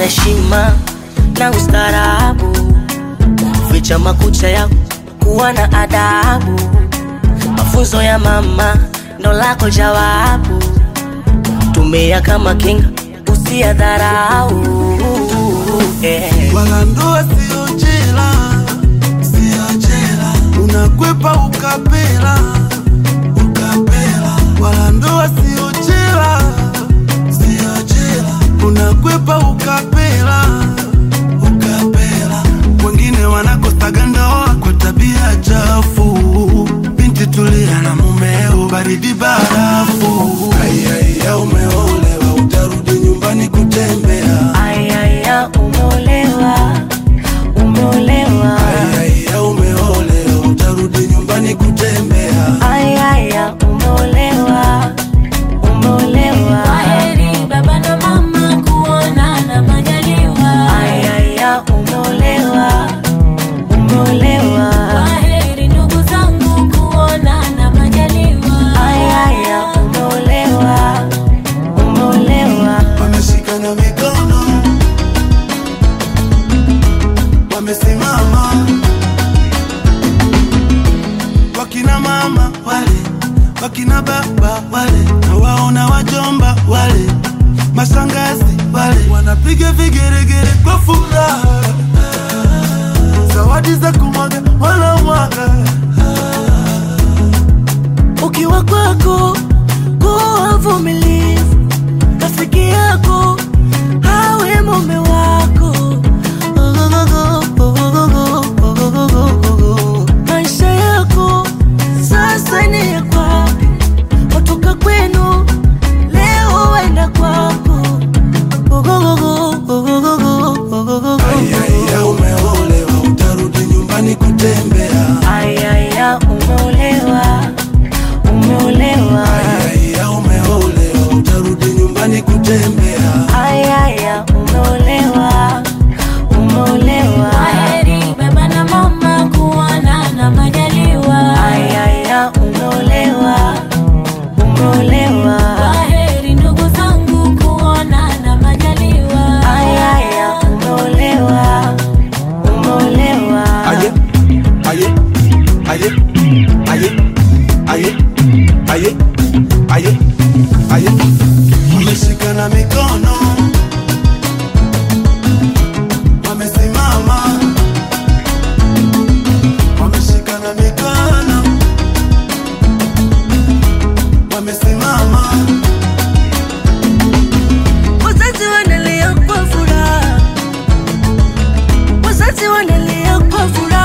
heshima na ustaarabu, ficha makucha yako, kuwa na adabu. Mafunzo ya mama ndo lako jawabu, tumia kama kinga, usiyadharau eh. wala ndoa sio jela, sio jela, unakwepa ukapela, ukapela, wala ndoa sio jela, sio jela, unakwepa ukapela, ukapela. Wengine wanakosaga ndoa kwa tabia chafu, binti tulia na mumeo, baridi barafu. Aiaiya, umeolewa, utarudi nyumbani kutembea Ayaya, umeolewa, umeolewa. Aiaiya, umeolewa, utarudi nyumbani kutembea. Ayaya, umeolewa, umeolewa. Kwaheri baba na mama, kuonana majaliwa. Ayaya, umeolewa, umeolewa. Kwaheri ndugu zangu, kuonana majaliwa. Ayaya, umeolewa, umeolewa. Wameshikana mikono, wamesimama, wakina mama wale, wakina baba wale, na waona wajomba wale, mashangazi wale, wanapiga vigeregere kwa furaha, zawadi za kumwaga wanamwaga Ukiwa kwako kuwa vumilivu, rafiki yako awe mume wako. Maisha yako sasa ni ya kwako, watoka kwenu leo waenda kwako. Aiaiya, umeolewa, utarudi nyumbani kutembea. Ayaya, umeolewa, umeolewa. Aiaiya, umeolewa, utarudi nyumbani kutembea. Ayaya, umeolewa, umeolewa. Kwaheri baba na mama, kuonana majaliwa. Ayaya, umeolewa, umeolewa. Kwaheri ndugu zangu, kuonana majaliwa. Ayaya, umeolewa, umeolewa. Aye, aye, aye, aye, aye, aye, aye, aye. Wameshikana mikono, wamesimama, wameshikana mikono, wamesimama. Wazazi wanalia kwa furaha, wazazi wanalia kwa furaha.